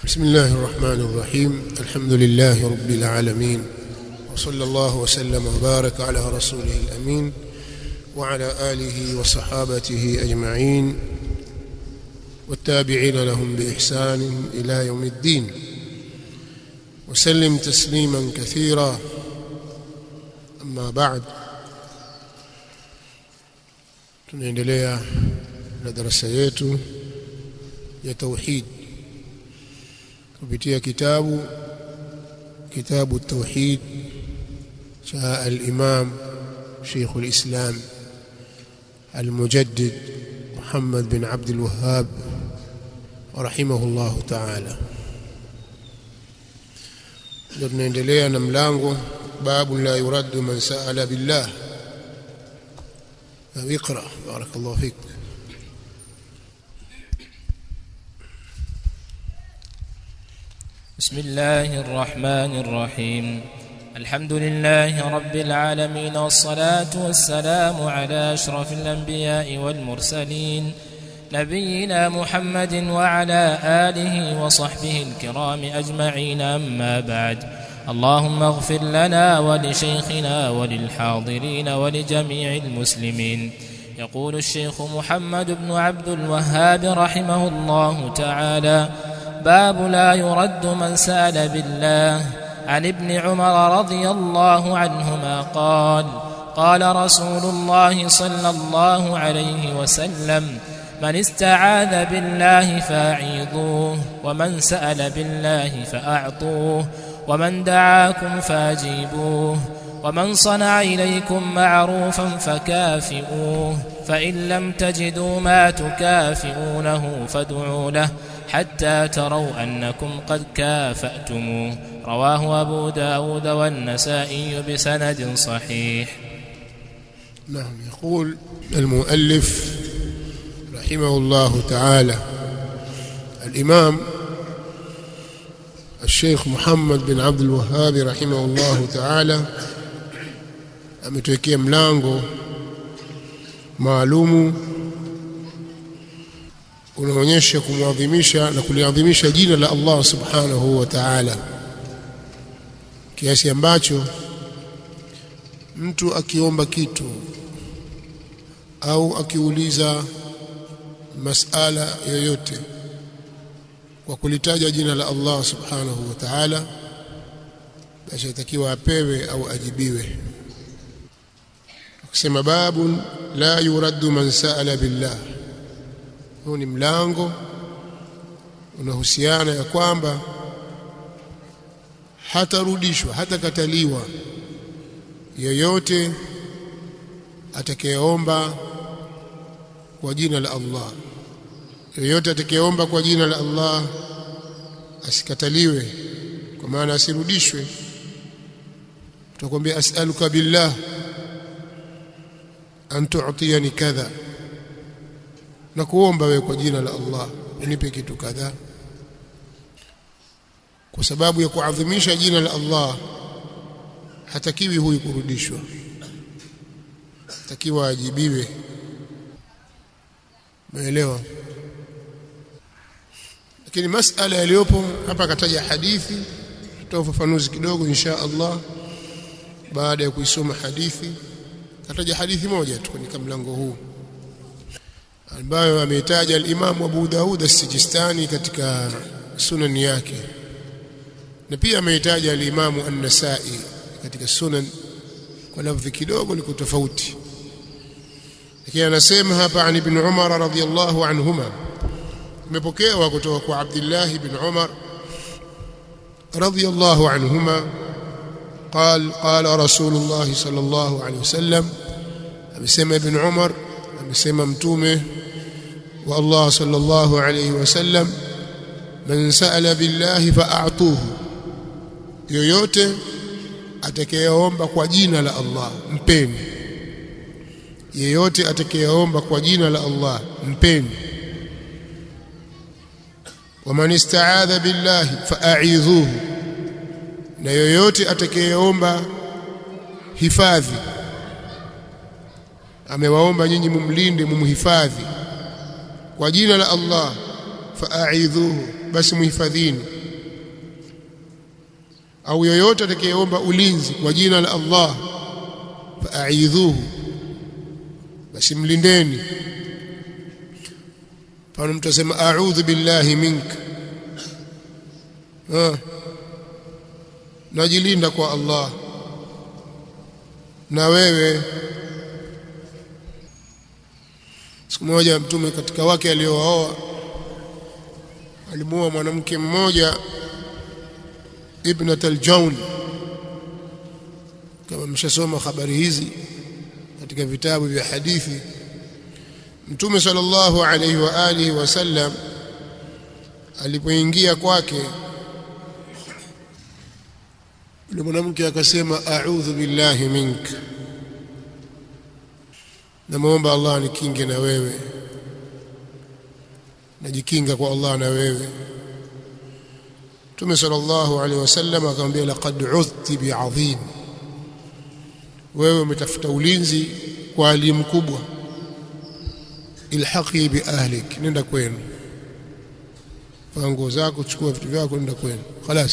بسم الله الرحمن الرحيم الحمد لله رب العالمين وصلى الله وسلم وبارك على رسوله الأمين وعلى آله وصحابته أجمعين والتابعين لهم بإحسان إلى يوم الدين وسلم تسليما كثيرا أما بعد tunaendelea na darasa yetu ya tauhid kupitia kitabu kitabu tauhid cha al-Imam Sheikh al-Islam al-Mujaddid Muhammad bin Abd al-Wahhab rahimahullah ta'ala tunaendelea na mlango babu la yuraddu man sa'ala billah اقرأ بارك الله فيك بسم الله الرحمن الرحيم الحمد لله رب العالمين والصلاة والسلام على أشرف الأنبياء والمرسلين نبينا محمد وعلى آله وصحبه الكرام أجمعين أما بعد اللهم اغفر لنا ولشيخنا وللحاضرين ولجميع المسلمين يقول الشيخ محمد بن عبد الوهاب رحمه الله تعالى باب لا يرد من سال بالله عن ابن عمر رضي الله عنهما قال قال رسول الله صلى الله عليه وسلم من استعاذ بالله فاعيذوه ومن سال بالله فاعطوه ومن دعاكم فاجيبوه ومن صنع إليكم معروفا فكافئوه فإن لم تجدوا ما تكافئونه فادعوا له حتى تروا أنكم قد كافأتموه رواه أبو داود والنسائي بسند صحيح نعم يقول المؤلف رحمه الله تعالى الإمام الشيخ محمد بن عبد الوهاب رحمه الله تعالى ametuwekea mlango maalumu unaonyesha kumwadhimisha na kuliadhimisha jina la Allah subhanahu wa ta'ala kiasi ambacho mtu akiomba kitu au akiuliza masala yoyote kwa kulitaja jina la Allah subhanahu wa ta'ala basi atakiwa apewe au ajibiwe kusema babu la yuraddu man sa'ala billah huu ni mlango unahusiana ya kwamba hatarudishwa hatakataliwa yeyote atakayeomba kwa jina la Allah yeyote atakayeomba kwa jina la Allah asikataliwe kwa maana asirudishwe tutakwambia as'aluka billah an tu'tiyani kadha na kuomba wewe kwa jina la Allah unipe kitu kadha kwa sababu ya kuadhimisha jina la Allah hatakiwi huyu kurudishwa hatakiwa ajibiwe umeelewa lakini masala yaliyopo hapa akataja hadithi tutoa ufafanuzi kidogo insha Allah baada ya kuisoma hadithi kataja hadithi moja tu kwenye mlango huu ambayo ameitaja al-Imam Abu Daud as-Sijistani katika sunan yake na pia ameitaja al-Imam An-Nasa'i katika sunan kwa lafzi kidogo liko tofauti lakini anasema hapa an ibn Umar radhiyallahu anhuma imepokewa kutoka kwa Abdullah ibn Umar radhiyallahu anhuma قال قال رسول الله صلى الله عليه وسلم amesema ibn Umar amesema mtume wa Allah sallallahu alayhi wasallam man sa'ala billahi fa'atuhu yoyote atakayeomba kwa jina la Allah mpeni yeyote atakayeomba kwa jina la Allah mpeni waman ista'adha billahi fa'idhuhu na yoyote atakayeomba hifadhi amewaomba nyinyi mumlinde mumhifadhi kwa jina la Allah fa'idhuhu basi muhifadhini au yoyote atakayeomba ulinzi kwa jina la Allah fa'idhuhu basi mlindeni pale mtu asema a'udhu billahi minka ah najilinda kwa Allah na wewe siku moja mtume katika wake aliowaoa alimuoa mwanamke mmoja ibnat al-Jawn kama mshasoma habari hizi katika vitabu vya hadithi Mtume sallallahu alayhi wa alihi wasallam alipoingia kwake yule mwanamke akasema a'udhu billahi mink namuomba Allah nikinge na wewe najikinga kwa Allah na wewe Mtume sallallahu alaihi wasallam akamwambia laqad udhti bi'azim wewe umetafuta ulinzi kwa ali mkubwa ilhaqi bi ahlik nenda kwenu fanya nguo zako chukua vitu vyako nenda kwenu خلاص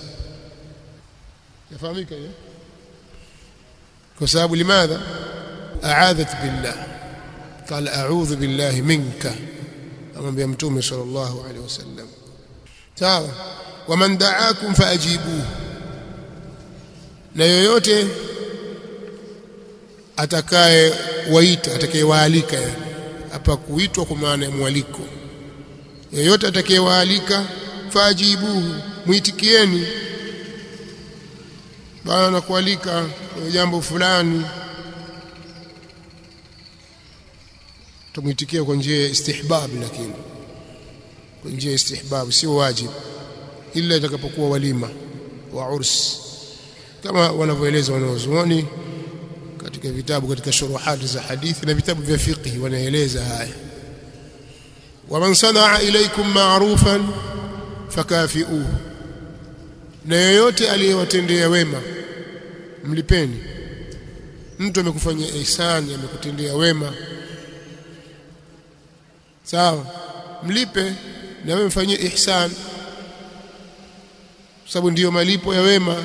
yafahamika hiyo kwa sababu limadha a'adhat billah قال اعوذ بالله منك amwambia mtume sallallahu alaihi wasallam sawa waman da'akum faajibuhu na yoyote atakaye waita atakayewaalika yani hapa kuitwa kwa maana ya mwaliko yoyote atakayewaalika faajibuhu muitikieni bana nakualika kwenye jambo fulani tumuitikia kwa njia ya istihbab lakini kwa njia ya istihbab sio wajib ila itakapokuwa walima wa urs kama wanavyoeleza wanaozuoni katika vitabu katika shuruhati za hadithi na vitabu vya fiqh wanaeleza haya waman sanaa ilaykum ma'rufan fakafi'uhu na yoyote aliyewatendea wema mlipeni mtu amekufanyia ihsani amekutendea wema sawa mlipe na wewe mfanyie ihsan sababu ndiyo malipo ya wema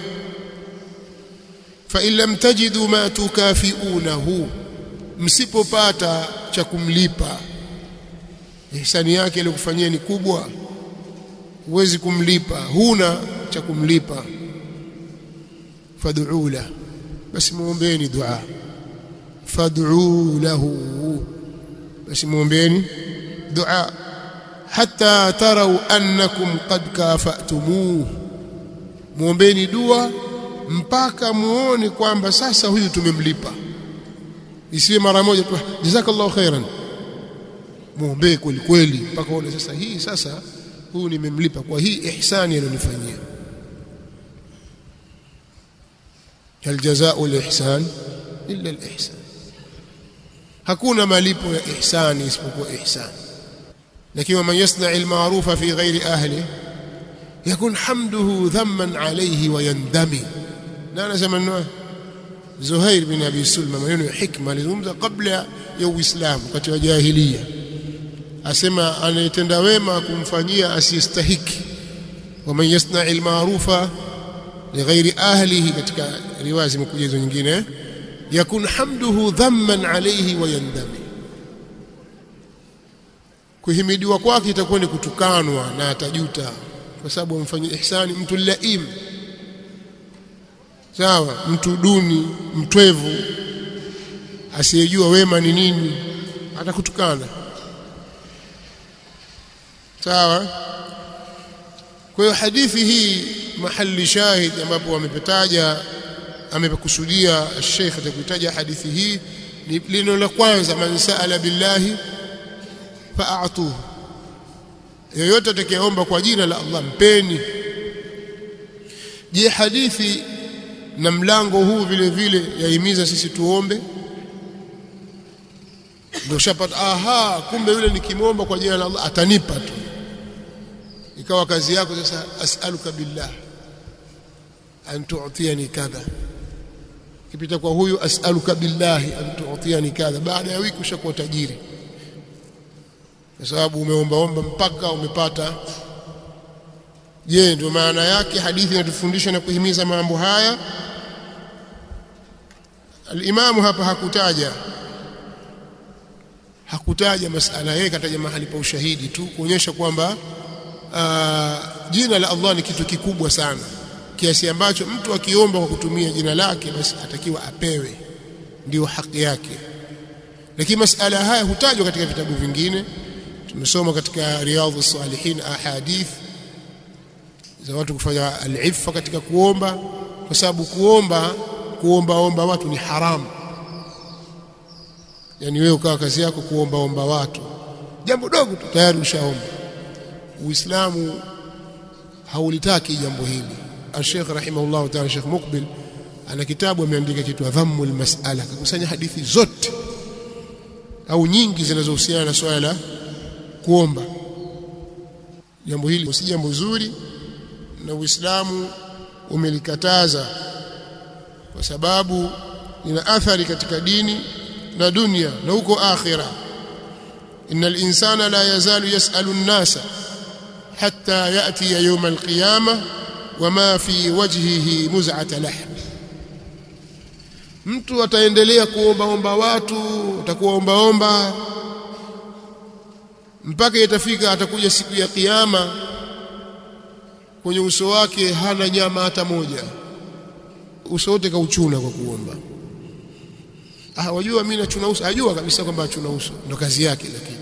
fa in lam tajidu ma tukafiunahu msipopata cha kumlipa ihsani yake aliyokufanyia ni kubwa huwezi kumlipa huna cha kumlipa fad'u la basi muombeeni dua fad'u lahu basi muombeeni dua hatta tarau annakum qad kafatumuhu muombeeni dua mpaka muone kwamba sasa huyu tumemlipa isiwe mara moja tu jazakallahu khairan muombee kweli kweli mpaka uone sasa hii sasa huyu nimemlipa kwa hii ihsani alionifanyia hal jazaa'u al-ihsan illa al-ihsan hakuna malipo ya ihsani isipokuwa ihsani lakini man yasna' al-ma'rufa fi ghairi ahli yakun hamduhu dhamman alayhi wa yandami na anasema nini Zuhair bin Abi Sulma maneno ya hikma alizungumza kabla ya Uislamu wakati wa jahiliya asema anayetenda wema kumfanyia asiyestahiki waman yasna' al-ma'rufa lighairi ahlihi katika riwaya zimekuja hizo nyingine yakun hamduhu dhamman alayhi wa yandami kuhimidiwa kwake itakuwa ni kutukanwa na atajuta kwa sababu amfanyia ihsani mtu laim sawa mtu duni mtwevu asiyejua wema ni nini atakutukana sawa kwa hiyo hadithi hii mahali shahid ambapo wamepetaja amepakusudia Sheikh atakutaja hadithi hii ni lino la kwanza man saala billahi fa'atuhu yoyote atakayeomba kwa jina la Allah mpeni je hadithi na mlango huu vile vile yahimiza sisi tuombe ndio shapata aha kumbe yule nikimwomba kwa jina la Allah atanipa tu ikawa kazi yako sasa as'aluka billah an tu'tiyani kadha kipita kwa huyu as'aluka billahi an tu'tiyani kadha baada ya wiki ushakuwa tajiri kwa sababu umeombaomba mpaka umepata je ndio maana yake hadithi inatufundisha na kuhimiza mambo haya alimamu hapa hakutaja hakutaja masala yeye kataja mahali pa ushahidi tu kuonyesha kwamba jina la Allah ni kitu kikubwa sana kiasi ambacho mtu akiomba kwa kutumia jina lake basi atakiwa apewe ndio haki yake lakini masala haya hutajwa katika vitabu vingine tumesoma katika riyadhus salihin ahadith za watu kufanya al-iffa katika kuomba kwa sababu kuomba kuomba omba watu ni haramu yani wewe ukawa kazi yako kuomba omba watu jambo dogo tu tayari ushaomba uislamu haulitaki jambo hili al-Sheikh rahimahullah ta'ala Sheikh Mukbil ana kitabu ameandika kitu dhammul mas'ala kakusanya hadithi zote au nyingi zinazohusiana na swala la kuomba jambo hili si jambo zuri na Uislamu umelikataza kwa sababu lina athari katika dini na dunia na huko akhira innal insana la yazalu yasalu an-nasa hatta yati yawm al-qiyamah wama fi wajhihi muz'at lahm mtu ataendelea kuomba omba watu atakuwa omba omba mpaka itafika atakuja siku ya kiyama kwenye uso wake hana nyama hata moja uso wote kauchuna kwa kuomba ah wajua mimi nachuna uso ajua kabisa kwamba achuna uso ndo kazi yake lakini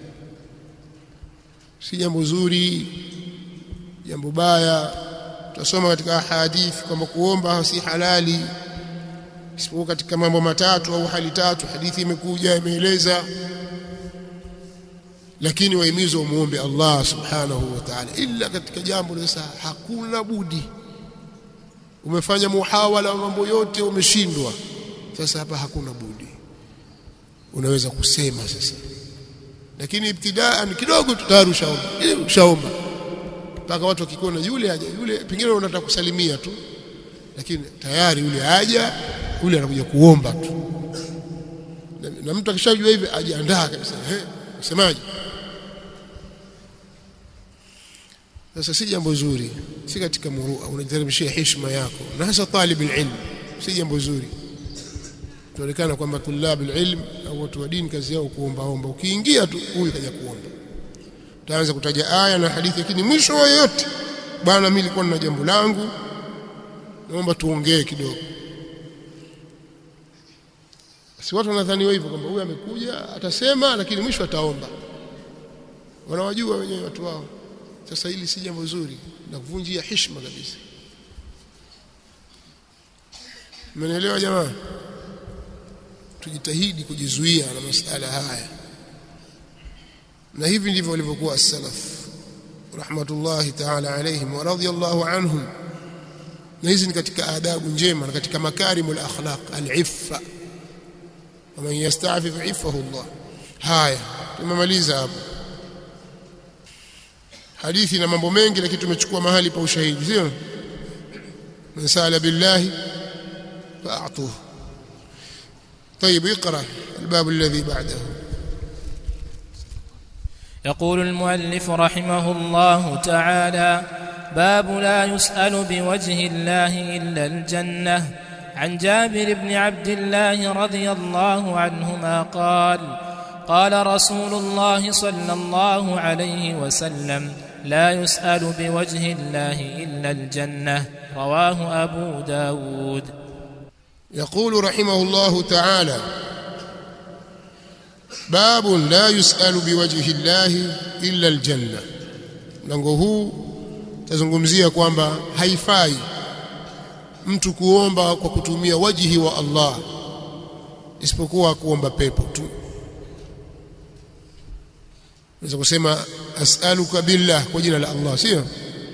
si jambo zuri jambo baya tutasoma katika hadithi kwamba kuomba si halali isipokuwa katika mambo matatu au hali tatu hadithi imekuja imeeleza lakini wahimizwa umuombe Allah subhanahu wa ta'ala illa katika jambo sasa hakuna budi umefanya muhawala wa mambo yote umeshindwa sasa hapa hakuna budi unaweza kusema sasa lakini ibtidaan kidogo tutarusha ushaomba mpaka watu wakikuona yule aja yule pengine unataka kusalimia tu lakini tayari yule aja yule anakuja kuomba tu na, na mtu akishajua hivi ajiandaa kabisa eh usemaje sasa si jambo zuri si katika murua unajiteremshia heshima yako na hasa talib ilm si jambo zuri tuonekana kwamba tulab ilm au watu wa dini kazi yao kuomba omba ukiingia tu huyu kaja kuomba utaanza kutaja aya na hadithi lakini mwisho wa yote bwana mimi nilikuwa na jambo langu naomba tuongee kidogo si watu wanadhaniwa hivyo kwamba huyu amekuja atasema lakini mwisho ataomba wanawajua wenyewe watu wao sasa hili si jambo zuri na kuvunjia heshima kabisa mmenielewa jamaa tujitahidi kujizuia na masala haya na hivi ndivyo walivyokuwa as-salaf rahmatullahi ta'ala alayhim wa radiyallahu anhum na hizi ni katika adabu njema na katika makarimul akhlaq al-iffa ومن يستعفف عفه الله haya tumemaliza hapo hadithi na mambo mengi lakini tumechukua mahali pa ushahidi sio man sala billahi fa'tuhu طيب اقرا الباب الذي بعده يقول المؤلف رحمه الله تعالى باب لا يسأل بوجه الله إلا الجنة عن جابر بن عبد الله رضي الله عنهما قال قال رسول الله صلى الله عليه وسلم لا يسأل بوجه الله إلا الجنة رواه أبو داود يقول رحمه الله تعالى باب لا يسأل بوجه الله إلا الجنة mlango huu tazungumzia kwamba haifai mtu kuomba kwa kutumia wajihi wa Allah isipokuwa kuomba pepo tu unaweza kusema as'aluka billah kwa jina la Allah sio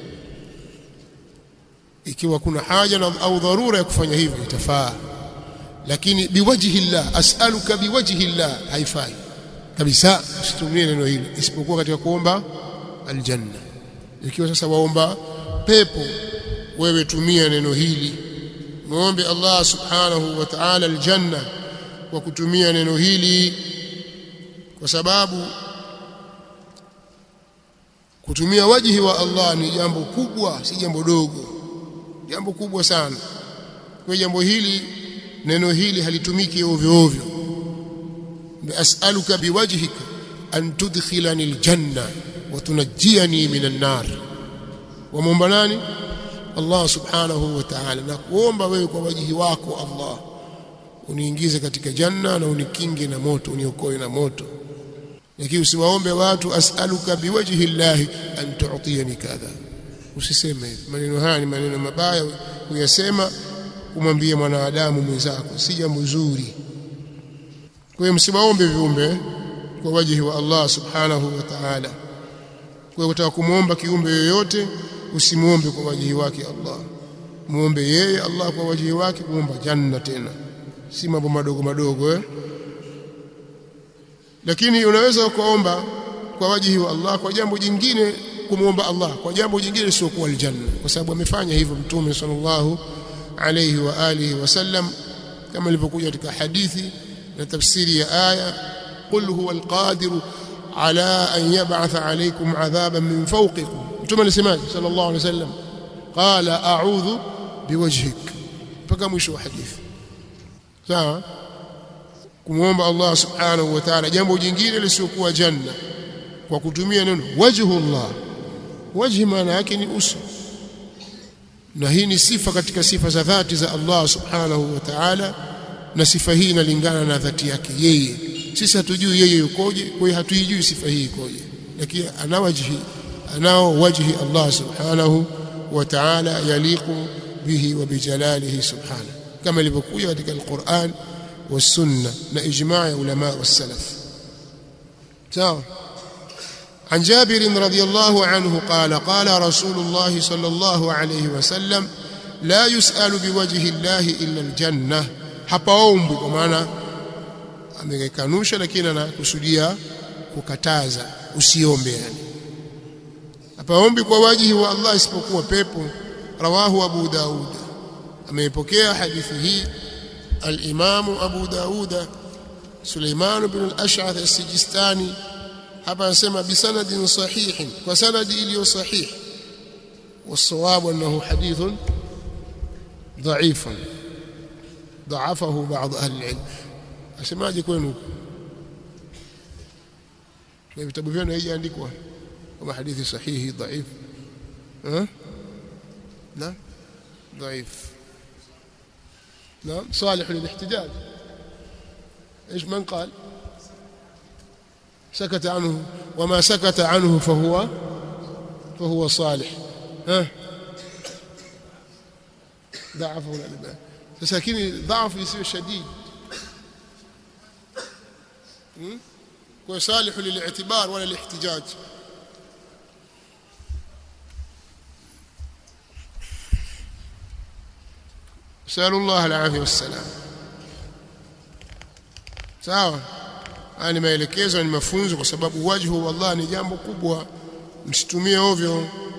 ikiwa kuna haja na au dharura ya kufanya hivyo itafaa lakini biwajhi llah as'aluka biwajhi llah haifai kabisa usitumie neno hili isipokuwa katika kuomba aljanna ikiwa sasa waomba pepo wewe tumia neno hili muombe Allah subhanahu wa ta'ala aljanna kwa kutumia neno hili kwa sababu kutumia wajihi wa Allah ni jambo kubwa si jambo dogo jambo kubwa sana kwa jambo hili neno hili halitumiki ovyo ovyo as'aluka biwajhika an tudkhilani aljanna wa tunajjiani minan nar wamwomba nani Allah subhanahu wa ta'ala na kuomba wewe kwa wajihi wako Allah uniingize katika janna na unikinge na moto uniokoe na moto lakini usiwaombe watu as'aluka biwajhi llahi an tu'tiyani kadha usiseme maneno haya ni maneno mabaya kuyasema kumwambia mwanadamu mwenzako si jambo zuri kwa hiyo msiwaombe viumbe kwa wajihi wa Allah subhanahu wa ta'ala kwa hiyo utaka kumuomba kiumbe yoyote usimuombe kwa wajihi wake Allah muombe yeye Allah kwa wajihi wake kuomba janna tena si mambo madogo madogo eh lakini unaweza kuomba kwa wajihi wa Allah kwa jambo jingine kumuomba Allah kwa jambo jingine sio kwa aljanna kwa sababu amefanya hivyo mtume sallallahu alayhi wa alihi wasallam kama ilivyokuja katika hadithi na tafsiri ya aya qul huwa alqadiru ala an yab'atha alaykum adhaban min fawqikum mtume alisemaje sallallahu alayhi wasallam qala a'udhu biwajhik mpaka mwisho wa hadithi sawa kumwomba Allah subhanahu wa ta'ala jambo jingine lisiokuwa janna kwa kutumia neno wajhullah wajhi maana yake ni uso na hii ni sifa katika sifa za dhati za Allah subhanahu wa ta'ala na sifa hii inalingana na dhati yake yeye sisi hatujui yeye yukoje kwa hiyo hatuijui sifa hii ikoje lakini ana wajhi anao wajhi Allah subhanahu wa ta'ala yaliqu bihi wa bijalalihi subhanahu kama ilivyokuja katika al-Qur'an والسنه لاجماع علماء والسلف سواء عن جابر رضي الله عنه قال قال رسول الله صلى الله عليه وسلم لا يسأل بوجه الله إلا الجنة hapaombi kwa maana amekanusha lakini anakusudia kukataza usiombe yani hapaombi kwa wajihi wa Allah isipokuwa pepo rawahu Abu Daud ameipokea hadithi hii الإمام أبو داود سليمان بن الأشعث السجستاني hapa anasema bisanadin sahihin kwa sanadi iliyo sahih والصواب انه حديث ضعيف ضعفه بعض اهل العلم asemaje kwenu na vitabu vyenu haijaandikwa kama hadithi sahihi dhaif eh na dhaif نعم صالح للاحتجاج ايش من قال سكت عنه وما سكت عنه فهو فهو صالح ها ضعفه الالبان لكن ضعف يصير شديد وصالح للاعتبار ولا الاحتجاج نسأل الله العافية والسلام sawa haya ni maelekezo ni mafunzo kwa sababu wajhu wallah ni jambo kubwa msitumie ovyo